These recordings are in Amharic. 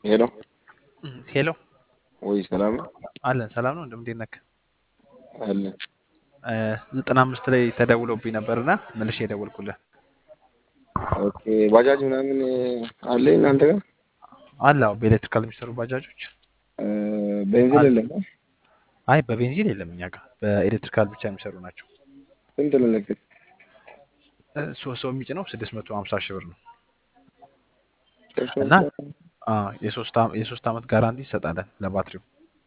ሄሎ ሄሎ ወይ ሰላም ነው አለን ሰላም ነው እንደምን ነክ አለ ዘጠና አምስት ላይ ተደውሎብኝ ነበርና መልሼ የደወልኩልህ ኦኬ ባጃጅ ምናምን አለ እናንተ ጋር አለ አዎ በኤሌክትሪካል የሚሰሩ ባጃጆች እ፣ ቤንዚን የለም አይ በቤንዚን የለም እኛ ጋር በኤሌክትሪካል ብቻ የሚሰሩ ናቸው ስንት ነው ለክት እ፣ ሶስት ሰው የሚጭነው ስድስት መቶ ሀምሳ ሺህ ብር ነው እና አ፣ የሶስት አ- የሶስት ዓመት ጋራንቲ ይሰጣለን ለባትሪው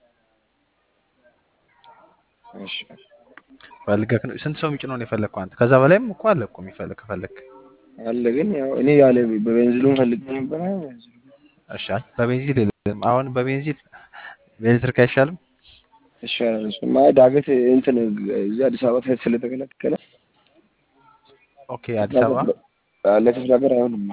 እሺ ፈልገህ ነው ስንት ሰው የሚጭነው ነው የፈለግከው አንተ ከዛ በላይም እኮ አለ እኮ የሚፈልግ ከፈለግ አለ ግን ያው እኔ ያለ በቤንዚሉን ፈልጌ ነበር እሺ አይ በቤንዚን የለም አሁን በቤንዚን በኤሌክትሪክ አይሻልም ይሻላል እሱማ ዳገት እንትን እዚህ አዲስ አበባ ሳይት ስለተከለከለ ኦኬ አዲስ አበባ ለክፍለ ሀገር አይሆንም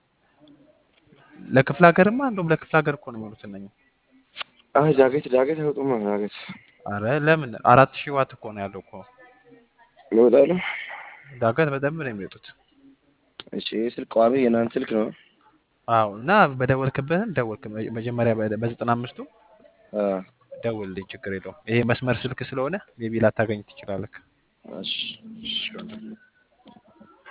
ለክፍለ ሀገርማ እንደውም ለክፍለ ሀገር እኮ ነው የሚሆኑት እነኝህ አይ ዳገት ዳገት አይወጡም ዳገት አረ ለምን አራት ሺህ ዋት እኮ ነው ያለው እኮ ይወጣሉ ዳገት በደንብ ነው የሚወጡት እሺ ስልክ ቋሚ የናንተ ስልክ ነው አዎ እና በደወልክበትን ደወልክ መጀመሪያ በ- በዘጠና አምስቱ አ ደውልልኝ ችግር የለውም ይሄ መስመር ስልክ ስለሆነ ሜቢ ላታገኝ ትችላለህ እሺ እሺ